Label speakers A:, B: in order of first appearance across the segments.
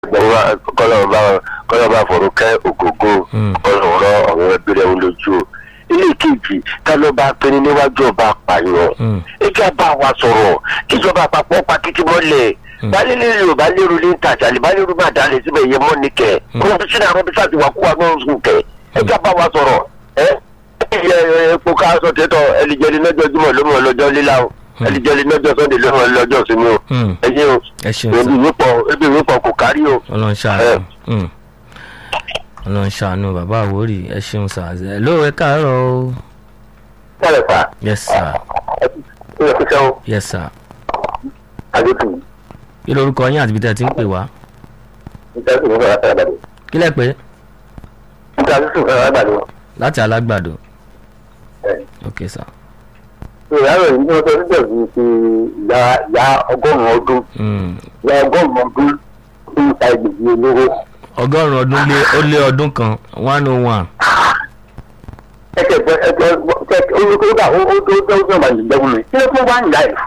A: kọ́lọ́ bá fọ̀rọ̀ kẹ́ ògógó ọlọ́rọ̀ ọ̀rọ̀ ẹbí rẹ̀ ń lójú o ilé kejì ká ló bá pinnu níwájú ọba apààyàn ìjọba wa sọ̀rọ̀ kíjọba àpapọ̀ pa kíkí mọ́lẹ̀ balẹ̀lẹ̀ yorùbá lérò ní tàjà àlìbálẹ̀rù máa dalẹ̀ síbẹ̀ yẹ mọ́ ní kẹ̀ wọ́n fi sínú àwọn bísí àti wàkúwà náà sùn kẹ̀ ìjọba wa sọ̀rọ̀ ẹ ẹ epo ká sọ tẹ́tọ̀ ẹlìjẹ́ni lọ́jọ́ jùmọ̀ ló mọ̀ lọ́jọ́ líla o ẹlìjẹ́ni lọ́jọ́ sọ́ndé ló mọ̀ lọ́jọ́ sinmi o ẹ ṣe o ebi ìwípọ̀ ebi ìwípọ̀ kò kárí o.
B: ọlọ́run ṣàánú ọlọ́run ṣàánú bàbá àwórì ẹ ṣeun sà ẹ ló ẹ káàárọ̀ o.
A: kálẹ̀ fà.
B: yes sir.
A: ó yẹ kó sẹ́wọ́.
B: yes sir.
A: àdéhùn.
B: kí lorúkọ yín àti ibi tẹ́ ẹ ti ń pè wá.
A: níta sí ìfẹ́ láti àgbàdo.
B: kí lẹ pé
A: níta sí ìfẹ́ láti àgbàdo.
B: láti alágbàdo.
A: ẹ
B: ok sir.
A: ìyá rẹ̀ ní wọ́n sọ nígbà tí ti ìyá ìyá ọgọ́rùn-ún ọdún
B: Mm.
A: ìyá ọgọ́rùn-ún ọdún tó ń ta ìgbèjì olóró.
B: ọgọ́rùn-ún ọdún lé ó lé ọdún kan one oh one.
A: ẹsẹ̀ ẹsẹ̀ ẹsẹ̀ olùkọ́ ó ó tó tó tó máa ń gbẹ́gun mi. kí ló fún wa ń yá ẹ̀?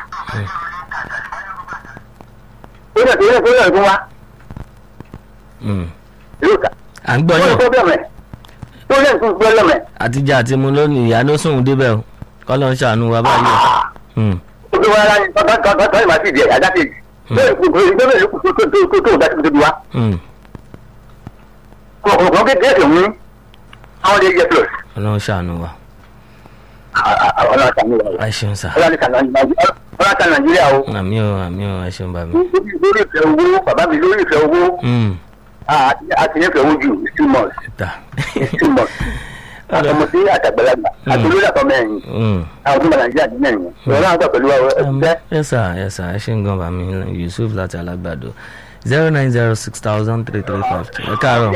A: ó yẹ kó yẹ kó yẹ kó wá
B: Mm.
A: yóò ta.
B: à ń gbọ́
A: ó yẹ
B: yàn
A: kó bẹ̀rẹ̀ ó yẹ kó bẹ̀rẹ̀
B: àtijọ́ àti mu lónìí ìyá ló sùn débẹ̀ o kọ́lọ́ ń ṣàánú wa báyìí o. Mm.
A: ó fi wọn láyé tọ́ tọ́ tọ́ tọ́ ìmọ̀ sí ìdí ẹ̀ ajá kejì. bẹ́ẹ̀ kò kò ìgbẹ́ bẹ́ẹ̀ kò tó tó tó tó tó tó tó wá.
B: Mm.
A: kọ̀ọ̀kan kékeré tó mú àwọn lè yẹ plus.
B: ọlọ́run ṣàánú wa.
A: ọlọ́run àtàwọn ọlọ́run
B: ẹ ṣeun sà.
A: àtàwọn nàìjíríà o.
B: àmì o àmì o ẹ ṣeun bàmí.
A: lórí ìfẹ́ owó bàbá mi lórí ìfẹ́ owó
B: Mm.
A: àti nífẹ̀ẹ́ owó jù it's too much
B: ta.
A: it's too much. àtọmọdé àtàgbàlagbà àti olórí àtọmẹ́rin
B: Mm.
A: àwọn tó ń bá nàìjíríà dín mẹ́rin ìrọ̀lẹ́ àwọn tó pẹ̀lú ẹgbẹ́
B: yes sir yes sir ẹ ṣe ń gan bàmí yusuf láti alágbàdo zero nine zero six thousand three three five two ẹ káàárọ̀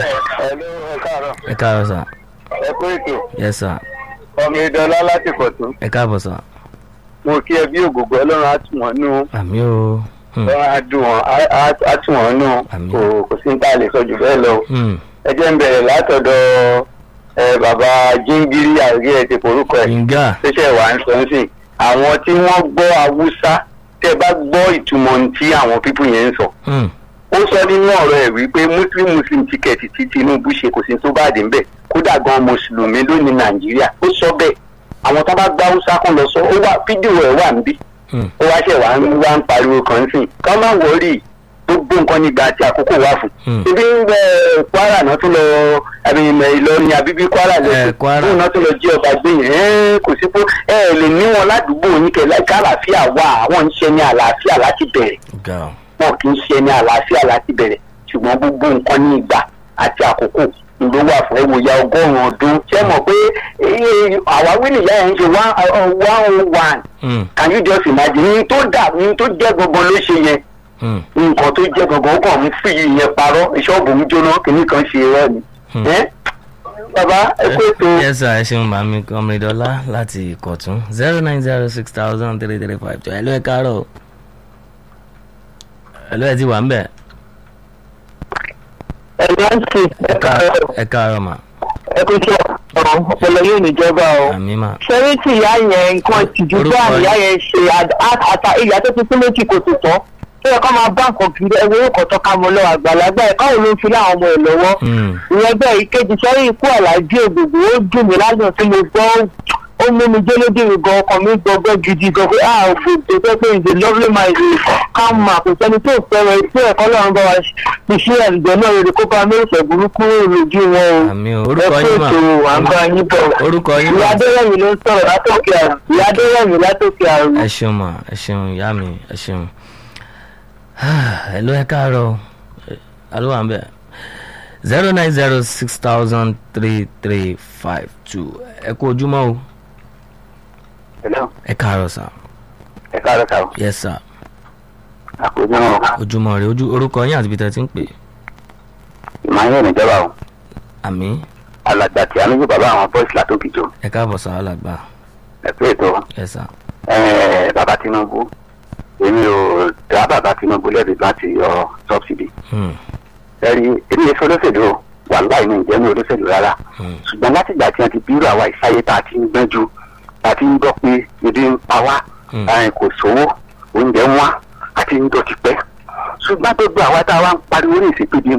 B: ẹ káàárọ̀ sir
A: ẹ kó ètò
B: yes sir
A: ọmọ ìdọ́lá láti pọ̀tún
B: ẹ káàbọ̀ sir
A: mo kí ẹ bí ògògbó ọlọ́run á tù wọ́n nú
B: àmì o Mm.
A: ọlọ́run á dùn wọ́n á- á- á tù wọ́n nú
B: Àmín.
A: kò kò sí ní tá a lè sọ jù bẹ́ẹ̀ lọ.
B: Mm.
A: ẹ jẹ́ ń bẹ̀rẹ̀ látọ̀dọ̀ ẹ, bàbá jíngírí àrí ẹ̀ ti forúkọ ẹ̀
B: ìngà
A: ṣẹ̀ṣẹ̀ wà ń sọ ń sìn àwọn tí wọ́n gbọ́ haúsá tẹ́ bá gbọ́ ìtumọ̀ ohun tí àwọn pípù yẹn ń sọ
B: Mm.
A: ó sọ nínú ọ̀rọ̀ ẹ̀ wípé muslim muslim tíkẹ́ẹ̀tì tí tinubu ṣe kò sí tó bá dé ńbẹ̀ kódà gan mùsùlùmí ló ní nàìjíríà ó sọ bẹ́ẹ̀ àwọn tó bá gbá haúsá kan lọ sọ ó wà fídíò ẹ̀ wà níbí
B: Mm.
A: ó wá ṣẹ̀ wá ń wá ń pariwo kan sìn ká má wọrí gbogbo nǹkan nígbà àti àkókò wà fún.
B: Mm.
A: ibi ń bẹ kwara náà tún lọ àbí ìmọ̀ ìlọrin àbíbí kwara
B: Eh,
A: lẹ́sìn
B: Kwara.
A: fún náà tún lọ jí ọba gbé yẹn ẹ́ẹ́ kò sí pé ẹ ẹ lè ní wọn ládùúgbò yín kẹ láì kálàáfíà wà àwọn ń ṣe ní àlàáfíà láti bẹ̀rẹ̀
B: ga o
A: wọn kì í ṣe ní àlàáfíà láti bẹ̀rẹ̀ ṣùgbọ́n gbogbo nǹkan ní ìgbà àti àkókò ló wà fún ẹwòyà ọgọ́rùn-ún ọdún ṣé mọ̀ pé eh, àwáwí nìyá yẹn ń ṣe one oh one
B: Mm.
A: can you just imagine ní tó dà ní tó jẹ́ gbogbo ló ṣe yẹn
B: Mm.
A: nǹkan tó jẹ́ gbogbo ó kàn ń fi yẹn parọ́ ìṣọ́ọ̀bù ń jóná kìíní kan ṣe rẹ́ ni.
B: Hmm.
A: Ẹ́, bàbá ẹ kó ètò
B: yes sir ẹ ṣeun bàmí kọmídọ́lá láti ìkọ̀tún zero nine zero six thousand three three five two ẹ ló ẹ káàárọ̀ o. ẹ ló ẹ ti wà ń bẹ̀
A: ẹ láǹtì ẹ káàárọ̀
B: ẹ káàárọ̀ mà
A: ẹ kó tó ọ̀rọ̀ ọpọlọ yóò níjọba o.
B: àmì mà
C: ṣẹ́rí tí ìyá yẹn nǹkan ìtìjú
B: Orúkọ
C: bá
B: yìí.
C: ìyá yẹn ṣe àd- àtà ìyá tó ti pín méjì kò tó tán tó yẹ kó máa bá nǹkan kiri ẹwọ orúkọ tó ká mọ lọ́wọ́ àgbàlagbà ẹ̀ káwọn ló ń fi láwọn ọmọ ẹ̀ lọ́wọ́
B: Mm.
C: ìyẹn bẹ́ẹ̀ ìkejì sẹ́rí ikú àlàjì ògbògbò ó dùn mí lásìkò tí mo gbọ́ ó- ó mú mi jólódì mi gan ọkàn mi gbọgbẹ́ gidi gan pé ah ògbògbò tó pé ìdè lovely my day calm ma kò sẹ́ni tó fẹ́rẹ̀ tí ẹ̀kọ́ lọ́run bá wa fi ṣí ẹ̀ǹdẹ̀ náà rere kó bá mẹ́rìnsẹ̀ burúkú lójú wọn o
B: àmì o
C: ẹ
B: orúkọ
C: kó
B: yín mà
C: ètò àgbà yín bọ̀
B: orúkọ yín
C: ìyá
B: mà
C: adéwẹ̀mí ló ń sọ̀rọ̀ látòkè àrùn ìyá adéwẹ̀mí látòkè àrùn.
B: ẹ ṣeun mà ẹ ṣeun ìyá mi ẹ ṣeun ẹ ló ẹ káàárọ̀ o. Ẹ- alo wà ń bẹ̀ zero nine zero six thousand three three five two ẹ kú ojúmọ́ o
A: Hello,
B: ẹ káàárọ̀ sà
A: ẹ káàárọ̀ sáà
B: yes sir
A: àkójọ náà
B: ojúmọ́ rẹ ojú orúkọ yín àti ibi tẹ́ ti ń pè
A: ìmọ̀-ayé níjọba o
B: àmì
A: alàgbà tí a níbi bàbá àwọn bọ́ìsì látòkìjọ
B: ẹ káàbọ̀ sà alàgbà
A: ẹ pé ètò
B: yes sir
A: ẹ, bàbá tinubu èmi ò dá bàbá tinubu lẹ́bi láti yọ sọ́bsidì
B: Hmm.
A: ẹ̀rí èmi yẹn fọlọ́sẹ̀lú o wà láì ní ìjẹ́ ní olóṣèlú rárá
B: Hmm.
A: ṣùgbọ́n láti ìgbà tí wọ́n ti bírò àwa ìsáyé tá a ti ń gbẹ́jú tá a ti ń gbọ́ pé ebi ń pa wá
B: Hmm.
A: ẹ̀, kò sówó oúnjẹ ń wá àti ń dọ̀tí pẹ́ ṣùgbọ́n gbogbo àwa tá a wá ń pariwo ní ìsìnkú